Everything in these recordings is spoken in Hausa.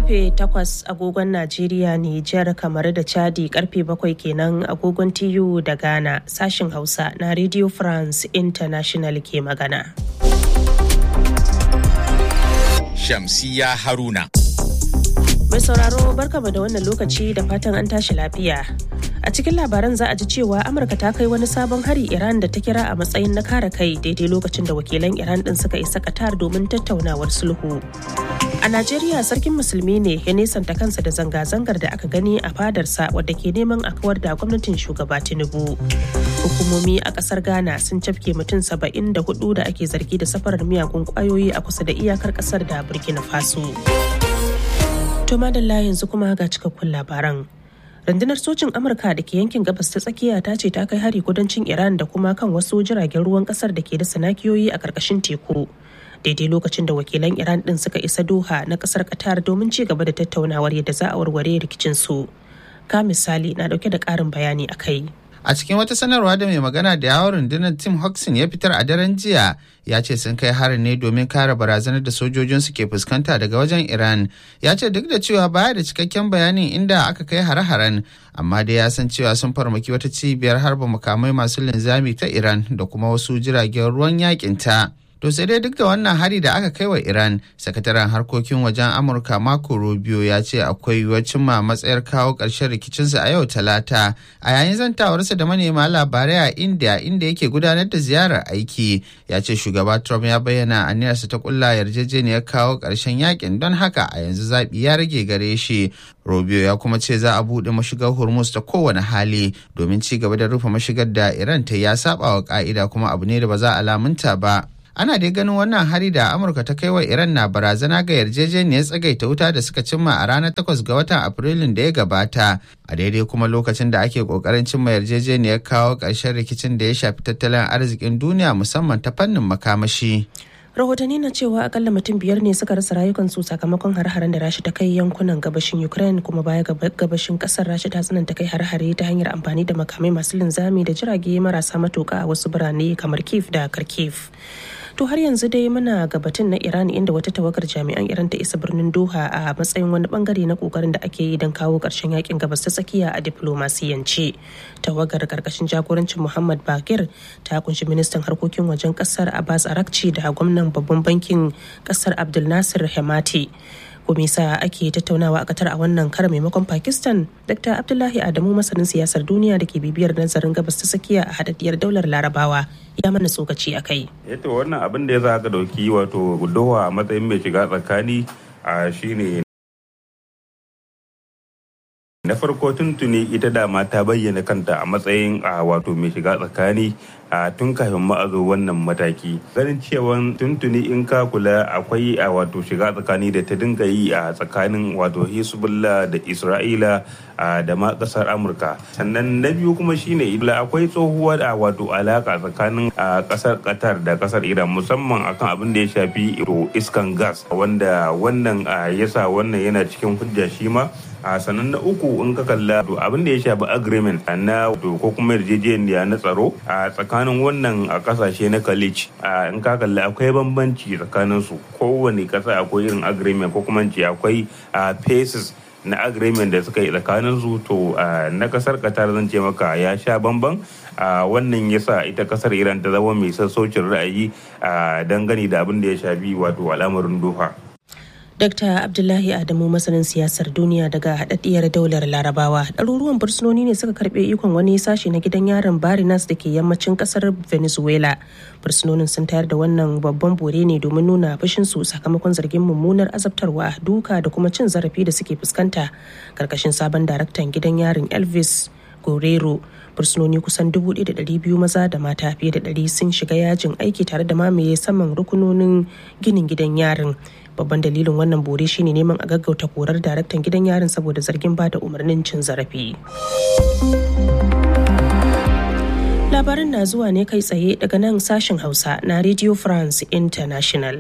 karfe 8 agogon Najeriya Nijar kamar da Chadi karfe 7 kenan agogon TU da Ghana sashin Hausa na Radio France International ke magana. Shamsiya Haruna. Mai sauraro barkama da wannan lokaci da fatan an tashi lafiya. A cikin labaran za a ji cewa Amurka ta kai wani sabon hari Iran da ta kira a matsayin na kare kai daidai lokacin da wakilan Iran din suka isa Qatar domin tattaunawar sulhu. A Najeriya sarkin musulmi ne ya nesanta kansa da zanga-zangar da aka gani a fadarsa wadda ke neman a kawar da gwamnatin shugaba Tinubu. Hukumomi a kasar Ghana sun cafke mutum saba'in da hudu da ake zargi da safarar miyagun kwayoyi a kusa da iyakar kasar da Burkina Faso. To madalla yanzu kuma ga cikakkun labaran. rundunar sojin amurka da ke yankin gabas ta tsakiya ta ce ta kai hari kudancin iran da kuma kan wasu jiragen ruwan kasar da ke da sanakiyoyi a karkashin teku daidai lokacin da wakilan iran din suka isa doha na kasar qatar domin ci gaba da tattaunawar yadda za a warware rikicin su ka misali na dauke da karin bayani a kai A cikin wata sanarwa da mai magana da yawon rundunar Tim Hodgson ya fitar a daren jiya ya ce sun kai harin ne domin kare barazanar da sojojinsu ke fuskanta daga wajen Iran. Ya ce duk da cewa baya da cikakken bayanin inda aka kai hare-haren amma dai ya san cewa sun farmaki wata cibiyar harba makamai masu linzami ta Iran da kuma wasu jiragen ruwan yakin ta. To sai dai duk da wannan hari da aka kai wa Iran, sakataren harkokin wajen Amurka Marco Rubio ya ce akwai yiwuwar cimma matsayar kawo ƙarshen rikicinsa a yau Talata. A yayin zantawarsa da manema labarai a India inda yake gudanar da ziyarar aiki, ya ce shugaba Trump ya bayyana aniyarsa ta kulla yarjejeniyar kawo ƙarshen yakin don haka a yanzu zaɓi ya rage gare shi. Rubio ya kuma ce za a buɗe mashigar Hormuz ta kowane hali domin ci gaba da rufe mashigar da Iran ta ya saba wa ƙa'ida kuma abu ne da ba za a lamunta ba. ana dai ganin wannan hari da amurka ta kai wa iran na barazana ga yarjejeniyar tsagaita wuta da suka cimma a ranar 8 ga watan afrilun da ya gabata a daidai kuma lokacin da ake kokarin cimma yarjejeniyar kawo ƙarshen rikicin da ya shafi tattalin arzikin duniya musamman ta fannin makamashi rahotanni na cewa akalla mutum biyar ne suka rasa rayukansu sakamakon har-haren da rashi ta kai yankunan gabashin ukraine kuma baya gabashin kasar rashi ta tsananta kai har-hare ta hanyar amfani da makamai masu linzami da jirage marasa matuka a wasu birane kamar kiev da kharkiv to har yanzu dai muna gabatin na iran inda wata tawagar jami'an iran ta isa birnin doha a matsayin wani bangare na kokarin da ake yi don kawo karshen yakin gabas ta tsakiya a diplomasiyance tawagar karkashin jagorancin muhammad bakir ta kunshi ministan harkokin wajen kasar abbas arakci da gwamnan babban bankin kasar abdul nasir hemati sa ake tattaunawa a Qatar a wannan kara maimakon Pakistan, Dr. Abdullahi Adamu masanin siyasar duniya da ke bibiyar nazarin gabas ta tsakiya a hadaddiyar daular Larabawa ya mana tsokaci a kai. Yato wannan abin da ya za ka dauki wato Doha a matsayin mai shiga tsakani a shine na farko tuntuni ita dama ta bayyana kanta a matsayin a wato mai shiga tsakani a tun kafin ma'azo wannan mataki ganin cewa tuntuni in ka kula akwai a wato shiga tsakani da ta dinga yi a tsakanin wato hezbollah da isra'ila da ma kasar amurka sannan na biyu kuma shine akwai tsohuwar a wato alaka tsakanin kasar qatar da kasar iran musamman akan abin da ya shafi iskan gas wanda wannan yasa wannan yana cikin hujja shi ma a sannan na uku in ka kalla abin da ya shafi agreement na ko kuma yarjejeniya na tsaro a tsakanin wannan a kasashe na college in ka kalla akwai bambanci tsakanin su kowane kasa akwai irin agreement ko kuma ce akwai phases na agreement da suka yi tsakanin su to na kasar qatar zan ce maka ya sha bamban wannan yasa ita kasar iran ta zama mai sassaucin ra'ayi dangane da abin da ya shafi wato al'amarin doha Dr. Abdullahi Adamu masanin siyasar duniya daga haɗaɗɗiyar daular Larabawa. Ɗaruruwan fursunoni ne suka karɓe ikon wani sashe na gidan yaron Barinas da ke yammacin ƙasar Venezuela. Fursunonin sun tayar da wannan babban bore ne domin nuna fushinsu sakamakon zargin mummunar azabtarwa, duka da kuma cin zarafi da suke fuskanta. Karkashin sabon daraktan gidan yarin Elvis Guerrero fursunoni kusan 1,200 maza da mata fiye da 100 sun shiga yajin aiki tare da mamaye saman rukunonin ginin gidan yarin babban dalilin wannan bore shine neman a gaggauta korar daraktan gidan yarin saboda zargin bada umarnin cin zarafi labarin na zuwa ne kai tsaye daga nan sashen hausa na radio france international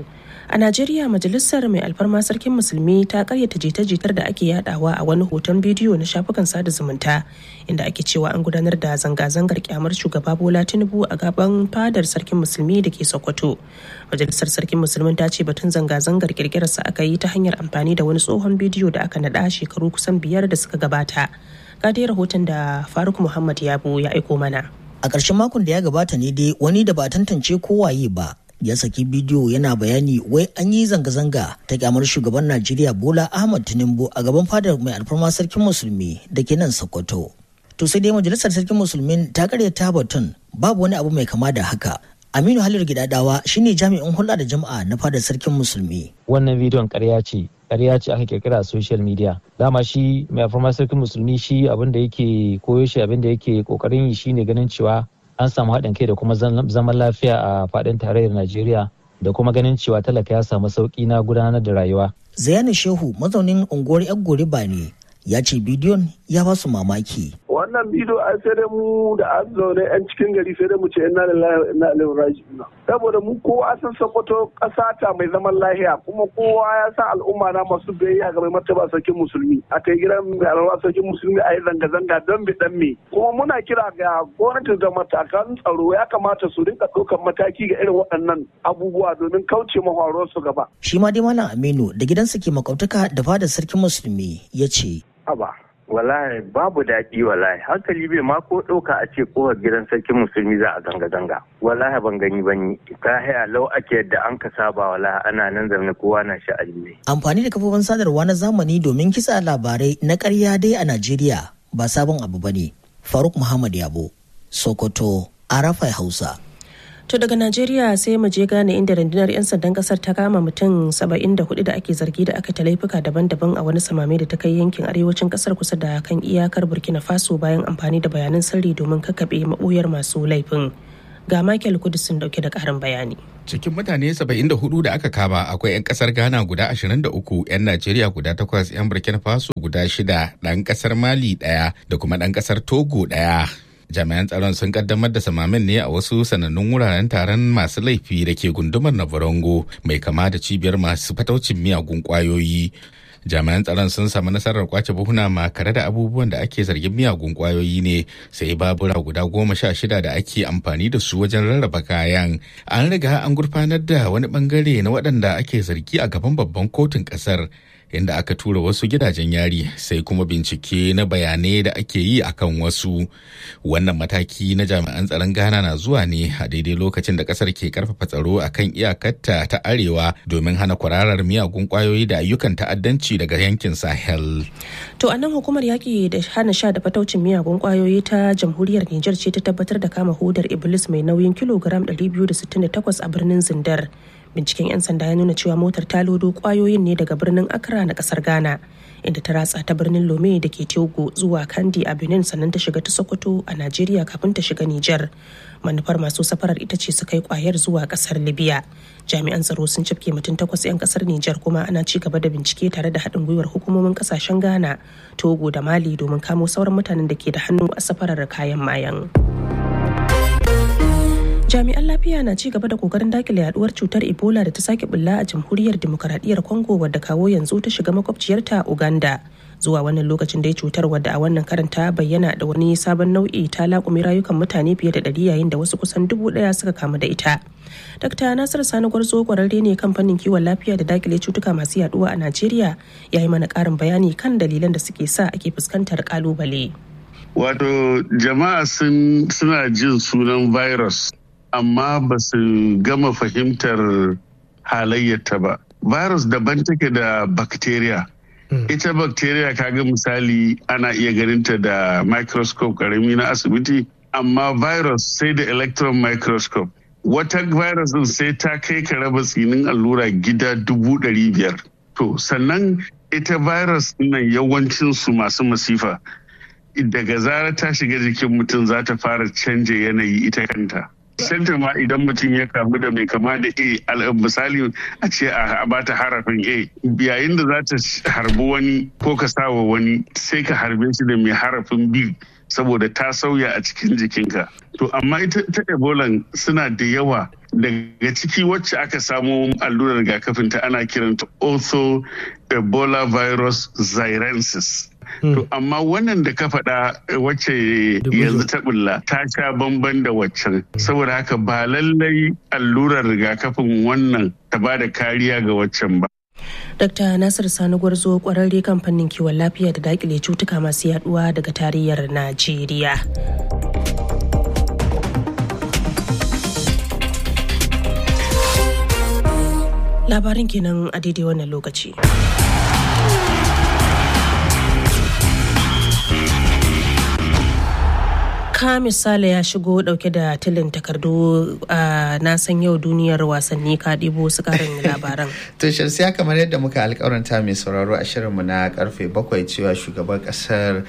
A Najeriya majalisar mai alfarma sarkin musulmi ta karyata jita-jitar da ake yadawa a wani hoton bidiyo na shafukan sada zumunta inda ake cewa an gudanar da zanga-zangar kyamar shugaba Bola Tinubu a gaban fadar sarkin musulmi da ke Sokoto. Majalisar sarkin musulmin ta ce batun zanga-zangar kirkirarsa aka yi ta hanyar amfani da wani tsohon bidiyo da aka naɗa shekaru kusan biyar da suka gabata. Ga dai rahoton da Faruk Muhammad Yabo ya aiko mana. A ƙarshen makon da ya gabata ne dai wani da ba tantance kowaye ba ya saki bidiyo yana bayani wai an yi zanga-zanga ta kyamar shugaban Najeriya Bola Ahmad Tinubu a gaban fadar mai alfarma sarkin musulmi da ke nan Sokoto. To sai dai majalisar sarkin musulmin ta karyata batun babu wani abu mai kama da haka. Aminu Halil Gidadawa shine jami'in hulɗa da jama'a na fadar sarkin musulmi. Wannan bidiyon ƙarya ce, ƙarya ce aka kirkira a social media. Dama shi mai alfarma sarkin musulmi shi abin da yake koyo shi abin da yake kokarin yi shine ganin cewa an samu haɗin kai da kuma zaman lafiya a faɗin tarayyar Najeriya da kuma ganin cewa talaka ya samu sauƙi na gudanar da rayuwa. Zayani Shehu mazaunin unguwar Yaggoriba ne ya ce bidiyon ya ba su mamaki. wannan bidiyo an sai dai mu da an zaune yan cikin gari sai dai mu ce inna lillahi wa inna ilaihi raji'un saboda mu kowa san Sokoto ƙasa ta mai zaman lahiya kuma kowa ya sa al'umma na masu biyayya ga mai martaba sarkin musulmi a kai gidan mai alwa sarkin musulmi a yi zanga-zanga don bi dan me kuma muna kira ga gwamnati da matakan tsaro ya kamata su rinka ɗaukar mataki ga irin waɗannan abubuwa domin kauce mafaruwar su gaba. Shi ma dai Malam Aminu da gidansa ke makwabtaka da fadar sarkin musulmi ya ce. Aba, wallahi babu daɗi wallahi hankali bai ma ko ɗauka a ce kowar gidan sarkin musulmi za a zanga-zanga wallahi ban gani ba ni ta haya lau ake yadda an ka saba wallahi ana nan zaune kowa na sha'ani ne. Amfani da kafofin sadarwa na zamani domin kitsa labarai na ƙarya dai a Najeriya ba sabon abu ba ne. Faruk Muhammad Yabo, Sokoto, Arafai Hausa. To daga Najeriya sai mu je gane inda rundunar 'yan sandan kasar ta kama mutum 74 da ake zargi da aka ta laifuka daban-daban a wani samame da ta kai yankin arewacin kasar kusa da kan iyakar Burkina Faso bayan amfani da bayanan sirri domin kakkaɓe maɓoyar masu laifin. Ga Michael Kudus sun dauke da ƙarin bayani. Cikin mutane 74 da aka kama akwai 'yan kasar Ghana guda 23, 'yan Najeriya guda 8, 'yan Burkina Faso guda 6, ɗan kasar Mali ɗaya da kuma ɗan kasar Togo ɗaya. jami'an tsaron sun kaddamar da samamin ne a wasu sanannun wuraren taron masu laifi da ke gundumar navarongo mai kama da cibiyar masu fataucin miyagun kwayoyi jami'an tsaron sun samu nasarar kwace buhuna makare da abubuwan da ake zargin miyagun kwayoyi ne sai babura guda goma sha shida da ake amfani da su wajen rarraba kayan an riga an gurfanar da wani bangare na waɗanda ake zargi a gaban babban kotun ƙasar inda aka tura wasu gidajen yari sai kuma bincike na bayanai da ake yi akan wasu wannan mataki na jami'an tsaron ghana na zuwa ne a daidai lokacin da kasar ke karfafa tsaro akan iyakarta ta arewa domin hana kwararar miyagun kwayoyi da ayyukan ta'addanci daga yankin sahel To a nan hukumar yaƙi da hana sha da fataucin miyagun kwayoyi ta jamhuriyar Nijar ce ta tabbatar da kama hudar Iblis mai nauyin kilogram 268 a birnin Zindar. binciken 'yan sanda ya nuna cewa motar ta lodo kwayoyin ne daga birnin accra na kasar ghana inda ta ratsa ta birnin lome da ke togo zuwa kandi a benin sannan ta shiga ta sokoto a najeriya kafin ta shiga niger manufar masu safarar ita ce su kai kwayar zuwa kasar libya jami'an tsaro sun cifke mutum takwas 'yan kasar niger kuma ana ci gaba da bincike tare da haɗin gwiwar hukumomin kasashen ghana togo da mali domin kamo sauran mutanen da ke da hannu a safarar kayan mayan. jami'an lafiya na ci gaba da kokarin dakile yaduwar cutar ebola da ta sake bulla a jamhuriyar demokaradiyyar congo wadda kawo yanzu ta shiga makwabciyarta uganda zuwa wannan lokacin da ya cutar wadda a wannan karan ta bayyana da wani sabon nau'i ta laƙumi rayukan mutane fiye da ɗari yayin da wasu kusan dubu ɗaya suka kamu da ita Dr. Nasir Sani Gwarzo kwararre ne kan fannin kiwon lafiya da dakile cutuka masu yaduwa a Najeriya ya yi mana ƙarin bayani kan dalilan da suke sa ake fuskantar kalubale. Wato jama'a suna jin sunan virus amma ba su gama fahimtar halayyarta ba. Virus daban take da bacteria. Ita bacteria kaga misali ana iya ganinta da microscope karami na asibiti, amma virus sai da electron microscope. Wata virus din sai ta kai ka raba tsinin allura gida dubu ɗari biyar. To, sannan ita virus nan yawancinsu masu masifa. Daga zara ta shiga jikin mutum za ta fara canja yanayi ita kanta. Santa ma idan mutum ya kamu da mai kama da A misali a ce a bata harafin A yayin da za ta harbi wani ko ka sawa wani sai ka harbe shi da mai harafin B saboda ta sauya a cikin jikinka. to amma ita ta ebola suna da yawa daga ciki wacce aka samo allurar rigakafin ta ana kiranta ortho ebola virus xirensis To amma wannan da ka faɗa wacce yanzu ta bulla ta sha bamban da waccan saboda haka ba lallai allurar rigakafin wannan ta ba da kariya ga waccan ba. Dr. Nasir Sani Gwarzo kwararre kan fannin kiwon lafiya da dakile cutuka masu yaduwa daga tarayyar Najeriya. Labarin kenan a daidai wannan lokaci. ka misali ya shigo dauke da tilin takardu a na san yau duniyar wasanni ka ɗibo su karin labaran. to shamsiya kamar yadda muka alkawaranta mai sauraro a shirinmu na karfe bakwai cewa shugaban kasar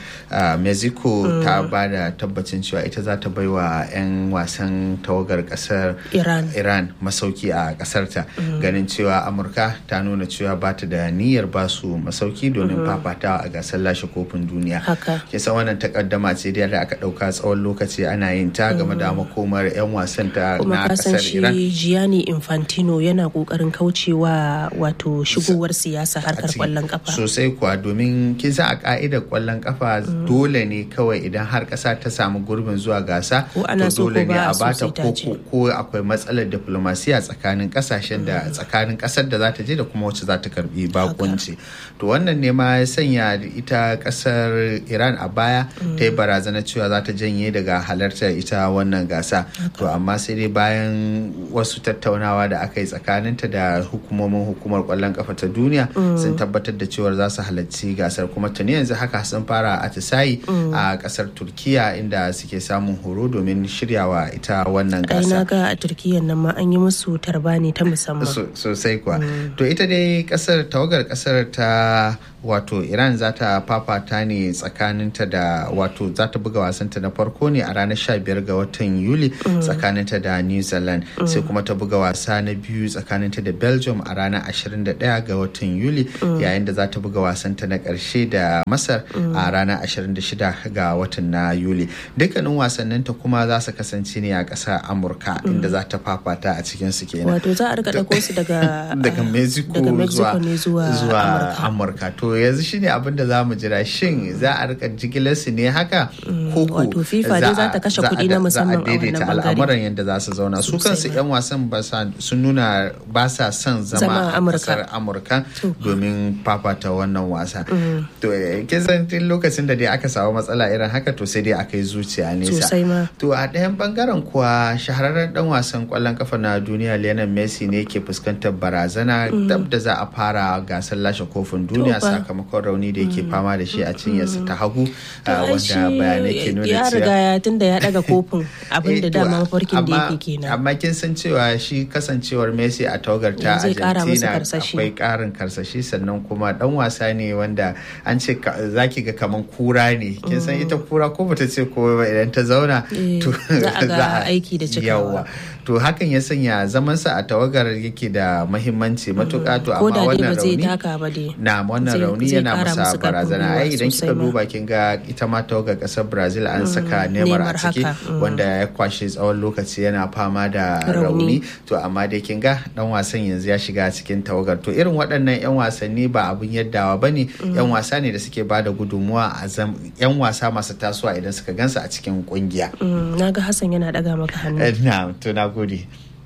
mexico ta ba da tabbacin cewa ita za ta bai wa 'yan wasan tawagar kasar iran iran masauki a kasarta ganin cewa amurka ta nuna cewa ba ta da niyyar ba su masauki domin fafatawa a gasar lashe kofin duniya haka kisa wannan takaddama ce da aka dauka tsawon lokaci ana yin ta game da makomar 'yan wasan ta na kasar Iran. shi Gianni Infantino yana kokarin kaucewa wato shigowar siyasa harkar kwallon kafa. Sosai kuwa domin kin san a ka'idar kwallon kafa dole ne kawai idan har kasa ta samu gurbin zuwa gasa ko ana so dole ko ne ba a a so bata sai ta ko je. ko akwai matsalar diplomasiya tsakanin kasashen da tsakanin kasar da za ta je da kuma wacce za ta karbi bakunci. To wannan ne ma ya sanya ita kasar Iran a baya ta yi barazana cewa za ta janye daga halartar ita wannan gasa to amma sai dai bayan wasu tattaunawa da aka yi tsakaninta da hukumomin hukumar kwallon kafa ta duniya sun tabbatar da cewar za su halarci gasar kuma tuni yanzu haka sun fara atisayi a kasar turkiya inda suke samun horo domin shiryawa ita wannan Ai na gasa ga a Turkiyyar nan ma an yi musu tarbani ta musamman. So- sosai kuwa to ita dai kasar tawagar kasar ta wato iran za ta fafata ne tsakaninta da wato za ta buga wasanta na farko ne a ranar 15 ga watan yuli tsakaninta da new zealand sai kuma ta buga wasa na biyu tsakaninta da belgium a ranar 21 ga watan yuli yayin da za ta buga wasanta na karshe da masar a ranar 26 ga watan na yuli dukkanin wasanninta kuma za su kasance ne a ƙasar amurka inda za ta fafata a cikin su kenan Wato za a rika ɗauko su daga daga ah, mexico, daga Mexico ne zuwa, zuwa Amurka. amurka to yanzu shine abin da za mu jira shin za a rika jigilar su ne haka ko ko wato FIFA dai za ta kashe za a- kuɗi na musamman a za a daidaita wannan bangare. al'amuran yadda za su zauna su Sosai kansu ma. yan wasan ba sa- sun nuna ba sa son Zama zama a a Amurka. kasar amurka domin fafata wannan wasa to eh, kin san tun lokacin da dai aka samu matsala irin haka to sai dai aka yi zuciya nesa Sosai ma. To a ɗayan bangaren kuwa shahararren ɗan wasan ƙwallon kafa na duniya Lionel Messi ne ke fuskantar barazana dab da za a fara gasar lashe kofin duniya fa. sakamakon rauni da yake fama da shi a cinyarsa ta hagu To ah, ai shi wanda bayanai ke nuna ya riga cewa ya tunda ya daga kofin abin da Eh, to, dama mafarkin da amma- yake kenan. Amma kin san cewa shi kasancewar Messi a tawagar ta Zai kara masa Argentina karsashi. akwai karin karsashi sannan kuma dan wasa ne wanda an ce ka- zaki ga kaman kura ne kin san ita kura ko bata ce ko ba idan ta zauna Eh, za a ga aiki da cikawa. yawa to hakan ya sanya zamansa a tawagar yake da mahimmanci matuƙa to Ko amma da dai wannan ba zai rauni taka ba dai. na wannan Zai- rauni zai yana kara masa musu karfin barazana gwiwa ai idan kika sosai ma. duba kin ga ita ma tawagar kasar brazil an saka neymar a Neymar ciki haka, mm. wanda ya kwashe tsawon lokaci yana fama da Rauni. rauni to amma dai kin ga dan wasan yanzu ya shiga cikin tawagar to irin waɗannan yan wasanni ba abun yaddawa bane yan wasa ne da suke bada gudunmuwa a zam yan wasa masu tasowa idan suka gansu a cikin kungiya Mm, na ga Hassan yana daga maka hannu. Eh, na to na gode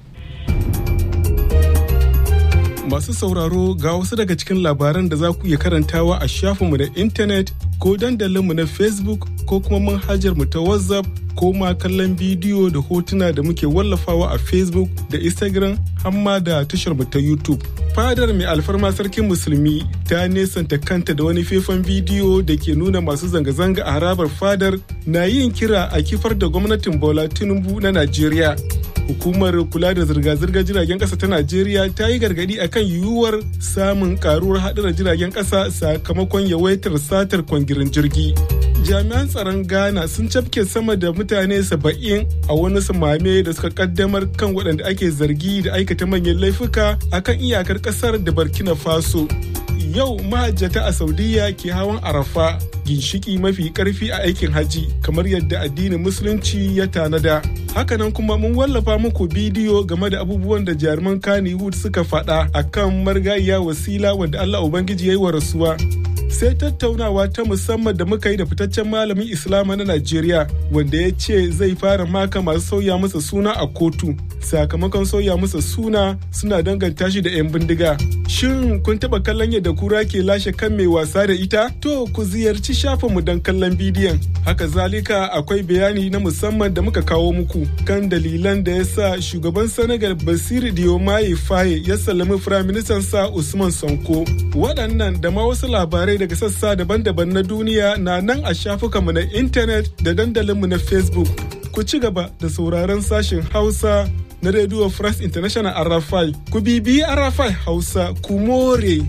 Masu sauraro ga wasu daga cikin labaran da za ku iya karantawa a shafinmu na intanet ko dandalinmu na Facebook ko kuma manhajarmu ta WhatsApp ko ma kallon bidiyo da hotuna da muke wallafawa a Facebook da Instagram hamma da tasharmu ta YouTube. Fadar mai alfarma sarkin musulmi ta nesanta kanta da wani faifan bidiyo da ke nuna masu zanga-zanga a harabar fadar na yin kira a kifar da gwamnatin Bola Tinubu na Najeriya. hukumar kula da zirga-zirgar jiragen kasa ta najeriya ta yi gargadi akan yiwuwar samun karuwar haɗarin jiragen kasa sakamakon yawaitar satar kwangirin jirgi jami'an tsaron ghana sun cafke sama da mutane saba'in a wani samame da suka kaddamar kan waɗanda ake zargi da aikata manyan laifuka akan iyakar ƙasar da burkina faso yau mahajjata a saudiya ke hawan arafa ginshiki mafi karfi a aikin hajji kamar yadda addinin musulunci ya tanada hakanan kuma mun wallafa muku bidiyo game da abubuwan da jaruman kannywood suka faɗa akan marigayya wasila wanda allah ubangiji ya yi wa rasuwa sai tattaunawa ta musamman da muka yi da fitaccen malamin islama na najeriya wanda ya ce zai fara maka masu sauya masa suna a kotu sakamakon sauya masa suna suna danganta shi da 'yan bindiga shin kun taba kallon yadda kura ke lashe kan mai wasa da ita to ku ziyarci shafinmu don kallon bidiyon haka zalika akwai bayani na musamman da muka kawo muku kan dalilan da ya sa shugaban senegal basir diomaye faye ya sallami firaministan sa usman sonko waɗannan da ma wasu labarai daga sassa daban-daban na duniya na nan a shafukanmu na intanet da dandalinmu na facebook ku ci gaba da sauraron sashen hausa na radio france international arafai ku bibiyi arafai hausa ku more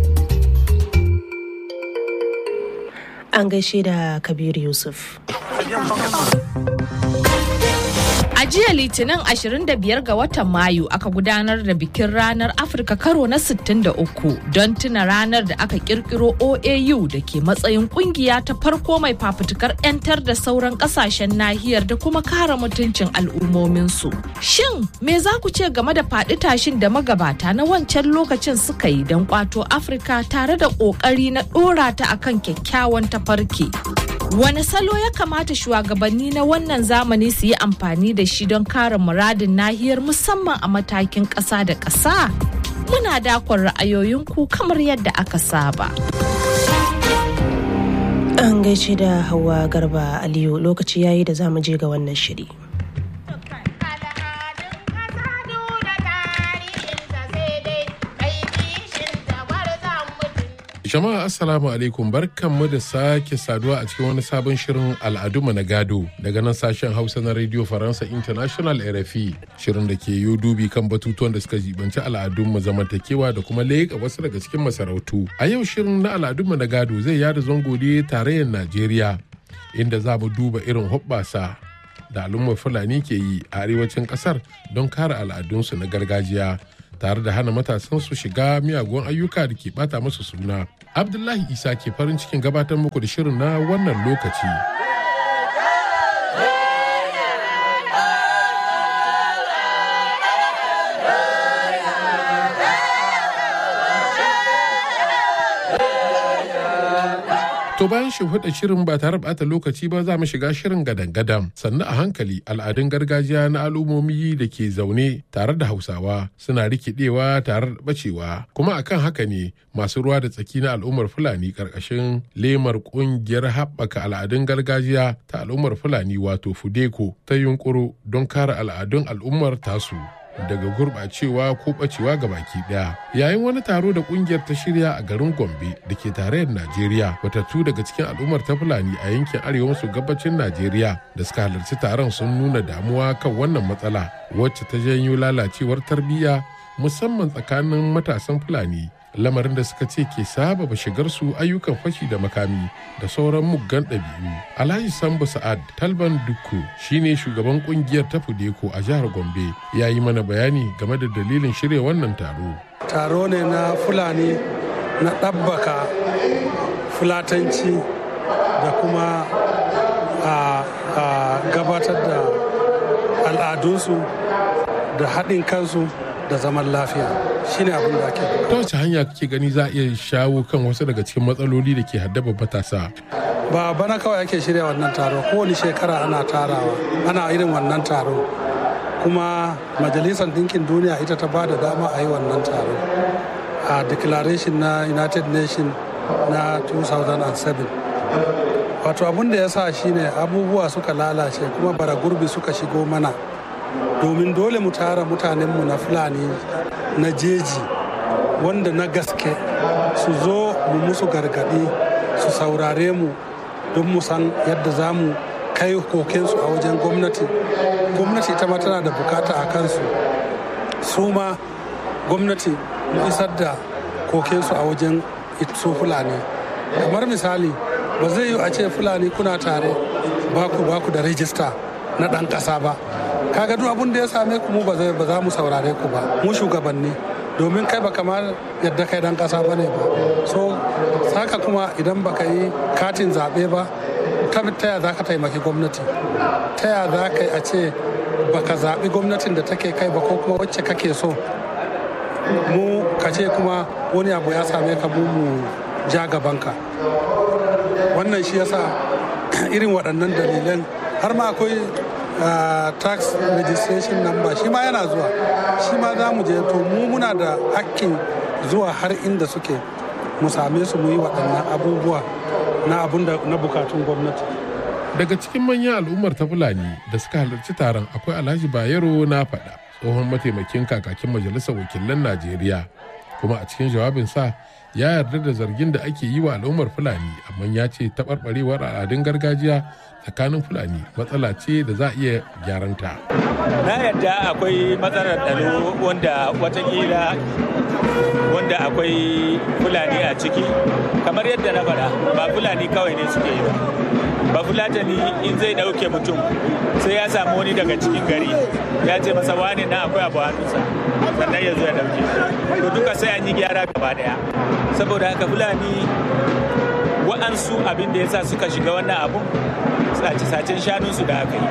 an gaishe da kabir yusuf A jiya Litinin 25 ga watan Mayu aka gudanar da bikin ranar Afirka karo na 63 don tuna ranar da aka kirkiro OAU da ke matsayin kungiya ta farko mai fafutukar 'yantar da sauran kasashen nahiyar da kuma kare mutuncin al'ummominsu. Shin me za ku ce game da faɗi tashin da magabata na wancan lokacin suka yi don kwato Afirka tare da ƙoƙari na ɗora ta akan kyakkyawan tafarki? Wane salo ya kamata shugabanni na wannan zamani su yi amfani da shi don kare muradin nahiyar musamman a matakin ƙasa da ƙasa? Muna dakon ra'ayoyinku kamar yadda aka saba. An gaishe da Hauwa Garba Aliyu lokaci yayi da za mu je ga wannan shiri. Jama'a Assalamu alaikum barkanmu da sake saduwa a cikin wani sabon shirin al'adunmu na gado daga nan sashen Hausa na Radio Faransa International RFI shirin da ke yi dubi kan batutuwan da suka jibanci al'adunmu zamantakewa da kuma leƙa wasu daga cikin masarautu. A yau shirin na al'adunmu na gado zai yada zango ne tarayyar Najeriya inda za mu duba irin hoɓɓasa da al'ummar Fulani ke yi a arewacin ƙasar don kare al'adunsu na gargajiya. tare da hana matasan su shiga miyagun ayyuka da ke bata musu suna. Abdullahi Isa ke farin cikin gabatar muku da shirin na wannan lokaci. To bayan shimfiɗa shirin ba tare ɓata lokaci ba za mu shiga shirin gadan-gadan sannan a hankali al'adun gargajiya na al'ummomi da ke zaune tare da hausawa suna rikidewa tare da bacewa kuma akan haka ne masu ruwa da tsaki na al'ummar fulani ƙarƙashin lemar ƙungiyar haɓaka al'adun gargajiya ta al'ummar fulani wato fudeko ta yunƙuro don kare al'adun al'ummar tasu. daga gurɓacewa ko ɓacewa ga baki ɗaya yayin wani taro da ƙungiyar ta shirya a garin gombe da ke tarayyar najeriya watattu daga cikin al'ummar ta fulani a yankin arewa maso gabacin najeriya da suka halarci taron sun nuna damuwa kan wannan matsala wacce ta janyo lalacewar tarbiyya musamman tsakanin matasan fulani lamarin da suka ce ke sababa shigar su ayyukan fashi da makami da sauran muggan ɗabi'u. Alhaji Sambo Sa'ad Talban Dukku shine shugaban kungiyar ta Fudeko a jihar Gombe ya yi mana bayani game da dalilin shirya wannan taro. Taro ne na Fulani na ɗabbaka fulatanci da kuma a gabatar da al'adunsu da haɗin kansu da zaman lafiya shine abin da ake ta wace hanya kake gani za a iya shawo kan wasu daga cikin matsaloli da ke haddaba matasa ba bana kawai ake shirya wannan taro kowane shekara ana tarawa ana irin wannan taro kuma majalisar ɗinkin duniya ita ta ba da dama a yi wannan taro a declaration na united nations na 2007 wato abin da ya sa shine abubuwa suka lalace kuma bara gurbi suka shigo mana domin dole mu tara mutanenmu na fulani na jeji wanda na gaske su zo mu musu gargadi su saurare mu don mu san yadda za mu kai kokensu a wajen gwamnati gwamnati ita ma tana da bukata a kansu su ma gwamnati mu isar da kokensu a wajen su fulani kamar misali ba zai yi a ce fulani kuna tare baku baku da rijista na ɗan ƙasa ba kaga duk abin da ya same ku mu ba za mu saurare ku ba mu shugabanni domin kai ba kamar yadda kai dan kasa bane ba so haka kuma idan baka yi katin zaɓe ba ta yaya za ka taimaki gwamnati ta yaya za ka yi a ce baka zaɓi gwamnatin da take kai ba ko kuma wacce kake so mu ka ce kuma wani abu ya same ka mu mu ja gabanka wannan shi yasa irin waɗannan dalilan har ma akwai tax registration number shi ma yana zuwa shi ma za mu je to mu muna da hakkin zuwa har inda suke mu same su mu yi waɗannan abubuwa na abun da na bukatun gwamnati daga cikin manyan al'ummar ta fulani da suka halarci taron akwai alhaji bayero na faɗa tsohon mataimakin kakakin majalisar wakilan najeriya kuma a cikin jawabinsa ya yarda da zargin da ake yi wa al'ummar fulani amma ya ce taɓarɓarewar al'adun gargajiya tsakanin fulani matsala ce da za a iya gyaranta. na yarda akwai matsalar tsaro wanda watakila wanda akwai fulani a ciki kamar yadda na faɗa ba fulani kawai ne suke yi ba ba fulatani in zai ɗauke mutum sai ya samu wani daga cikin gari ya ce masa wani na akwai abu hannunsa sannan ya zo ya ɗauke to duka sai an yi gyara gaba ɗaya saboda haka fulani wa'ansu abin da ya sa suka shiga wannan abun sace-sacen shanunsu da aka yi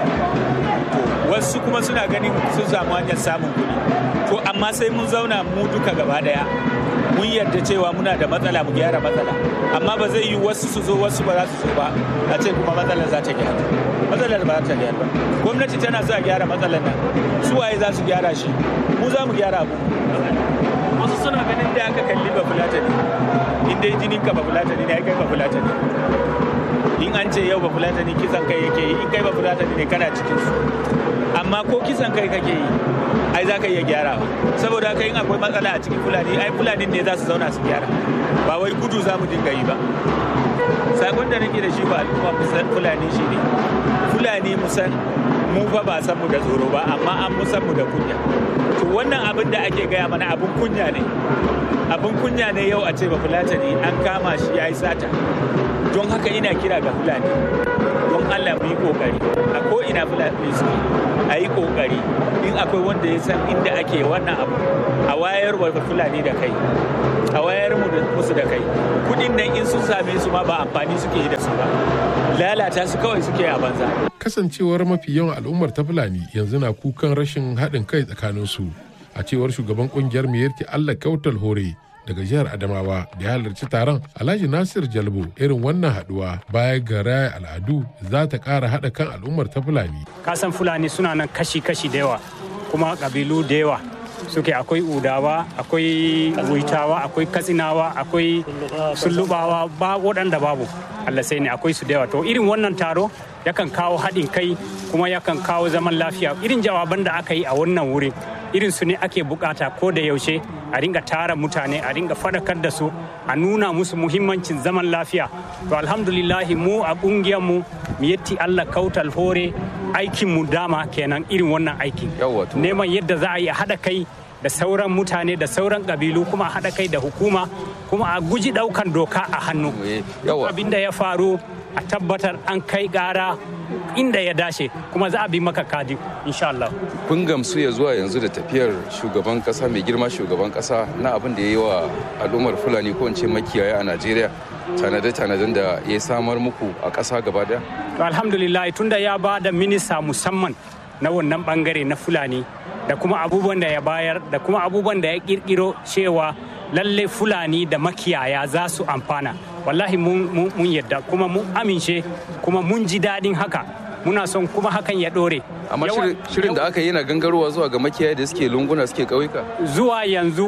wasu kuma suna ganin sun samu hanyar samun kuɗi to amma sai mun zauna mu duka gaba daya mun yarda cewa muna da matsala mu gyara matsala amma ba zai yi wasu su zo wasu ba za su zo ba a ce kuma matsalar za ta gyara matsalar ba za ta gyara ba gwamnati tana so a gyara matsalar nan su waye za su gyara shi mu za mu gyara abu wasu suna ganin da aka kalli ba fulatani in dai jinin ka ba fulatani ne ai kai ba fulatani in an ce yau ba fulatani kisan kai yake yi in kai ba fulatani ne kana cikin su amma ko kisan kai kake yi ai za ka iya gyara saboda haka in akwai matsala a cikin fulani ai fulani ne za su zauna su gyara ba wai gudu za mu dinga yi ba sakon da nake da shi ba al'umma fulani shi ne fulani musan mu fa ba san mu da tsoro ba amma an mu san mu da kunya to wannan abin da ake gaya mana abin kunya ne abin kunya ne yau a ce ba fulatani an kama shi ya yi sata don haka ina kira ga fulani don allah mu yi kokari a ko ina fulani suke a yi kokari in akwai wanda ya san inda ake wannan abu a wayar wa fulani da kai a wayar musu da kai kudin nan in sun same su ma ba amfani suke yi da su ba lalata su kawai suke a banza kasancewar mafi yawan al'ummar ta fulani yanzu na kukan rashin haɗin kai tsakanin su a cewar shugaban kungiyar miyarki allah kautal hore daga jihar Adamawa da ya halarci taron Alhaji Nasir Jalbo irin wannan haduwa baya ga raya al'adu za ta ƙara haɗa kan al'ummar ta Fulani. Kasan Fulani suna nan kashi-kashi da yawa kuma ƙabilu da yawa suke akwai udawa akwai wuitawa akwai katsinawa akwai sullubawa ba waɗanda babu Allah sai ne akwai su da yawa to irin wannan taro yakan kawo haɗin kai kuma yakan kawo zaman lafiya irin jawaban da aka yi a wannan wurin irin su ne ake bukata ko da yaushe a ringa tara mutane a ringa fadakar da su a nuna musu muhimmancin zaman lafiya to alhamdulillahi mu a kungiyar mu yetti Allah kautal hore aikin mu dama kenan irin wannan aikin neman yadda za a yi haɗa kai da sauran mutane da sauran ƙabilu kuma a haɗa kai da hukuma kuma a guji ɗaukan doka a hannu abin da ya faru a tabbatar an kai gara inda ya dace kuma za a bi maka kadi insha Allah. Kun gamsu ya zuwa yanzu da tafiyar shugaban kasa mai girma shugaban kasa na abin da ya yi wa al'ummar Fulani ko in ce makiyaya a Najeriya tanade-tanaden da ya samar muku a ƙasa gaba daya? To alhamdulillah tunda ya ba da minista musamman na wannan bangare na Fulani da kuma abubuwan da ya bayar da kuma abubuwan da ya kirkiro cewa lalle Fulani da makiyaya za su amfana. wallahi mun yadda kuma mun amince kuma mun ji daɗin haka muna son kuma hakan ya ɗore. amma shirin da aka yi na gangarowa zuwa ga makiyaya da suke lunguna suke ƙauyuka zuwa yanzu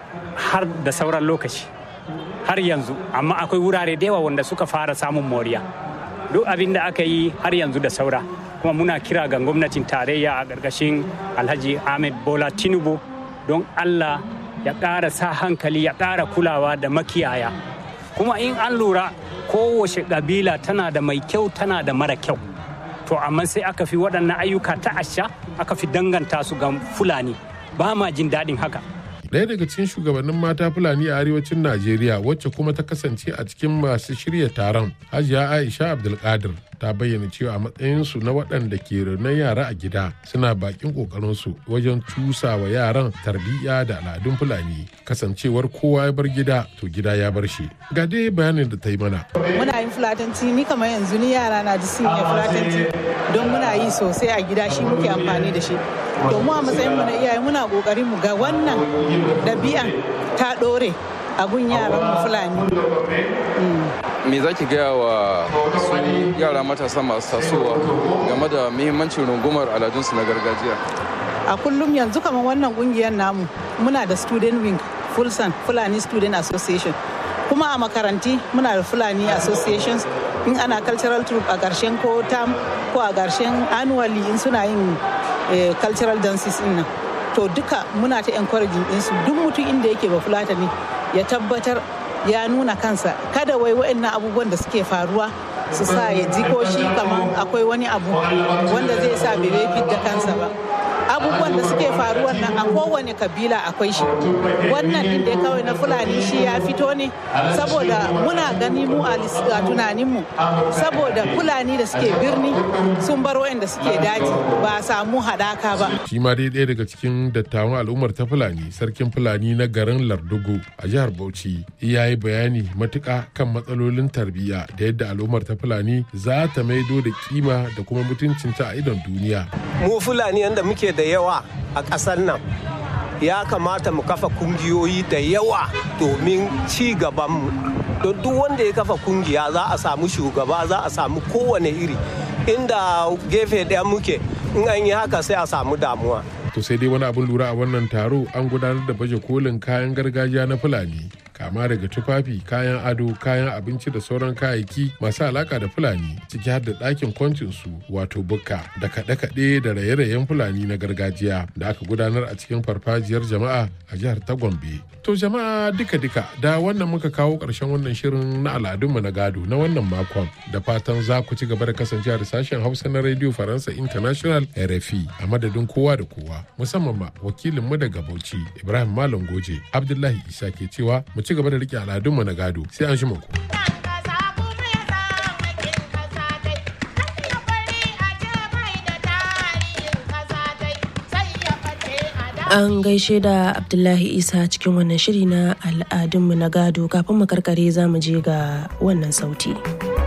har da sauran lokaci har yanzu amma akwai wurare da yawa wanda suka fara samun moriya duk abin da aka yi har yanzu da saura kuma muna kira ga gwamnatin tarayya a ƙarƙashin alhaji ahmed bola tinubu don allah ya ƙara sa hankali ya ƙara kulawa da makiyaya kuma in an lura kowace ƙabila tana da mai kyau tana da mara kyau to amma sai aka fi waɗannan ayyuka ta asha aka fi danganta su ga fulani ba ma jin daɗin haka Daya daga cikin shugabannin mata Fulani a arewacin Najeriya wacce kuma ta kasance a cikin masu shirya taron Hajiya Aisha Abdulkadir ta bayyana cewa a matsayinsu na waɗanda ke renon yara a gida suna bakin ƙoƙarinsu wajen cusa wa yaran tarbiyya da al'adun Fulani kasancewar kowa ya bar gida to gida ya bar shi. Ga dai bayanin da ta yi mana. Muna yin fulatanci ni kamar yanzu ni yara na ji sun fulatanci don muna yi sosai a gida shi muke amfani da shi. To mu a matsayin mu na iyaye muna ƙoƙarin mu ga wannan ɗabi'an ta ɗore a gun yaran mu Fulani. me za ki gaya wa su yara matasa masu tasowa game da muhimmancin rungumar aladunsu na gargajiya a kullum yanzu kamar wannan kungiyar namu muna da student wing fulsan fulani student association kuma a makaranti muna da fulani associations in ana cultural troop a ƙarshen ko tam ko a ƙarshen annually in suna yin cultural dances in nan to duka muna ta encouraging ɗinsu duk mutum inda yake ba fulatani ya tabbatar ya nuna kansa kada wai waɗannan abubuwan da suke faruwa su sa ya ji ko shi kamar akwai wani abu wanda zai sa bai da kansa ba abubuwan da suke faruwa nan a kowane kabila akwai shi wannan din da kawai na fulani shi ya fito ne saboda muna gani mu a tunaninmu saboda fulani da suke birni sun bar wayanda suke daji ba a samu hadaka ba shi ma dai ɗaya daga cikin dattawan al'ummar ta fulani sarkin fulani na garin lardugu a jihar bauchi ya yi bayani matuƙa kan matsalolin tarbiyya da yadda al'ummar ta fulani za ta maido da kima da kuma mutuncinta a idon duniya mu fulani yadda muke da yawa a ƙasar nan ya kamata mu kafa kungiyoyi da yawa domin ci gabanmu don duk wanda ya kafa kungiya za a samu shugaba za a samu kowane iri inda gefe ɗaya muke in an yi haka sai a samu damuwa to sai dai wani abin lura a wannan taro an gudanar da baje kolin kayan gargajiya na fulani kama daga tufafi kayan ado kayan abinci da sauran kayayyaki masu alaka da fulani ciki har da ɗakin kwancinsu wato bukka da kaɗe-kaɗe da raye-rayen fulani na gargajiya da aka gudanar a cikin farfajiyar jama'a a jihar ta gombe to jama'a duka-duka da wannan muka kawo ƙarshen wannan shirin na al'adunmu na gado na wannan makon da fatan za ku ci gaba da kasancewa da sashen hausa na radio faransa international rfi a madadin kowa da kowa musamman ma wakilinmu daga bauchi ibrahim malam goje abdullahi isa ke cewa mu ci gaba da rike al'adunmu na gado sai an shi ku. An gaishe da Abdullahi Isa cikin wannan shiri na al'adunmu na gado kafin mu karkare za mu je ga wannan sauti.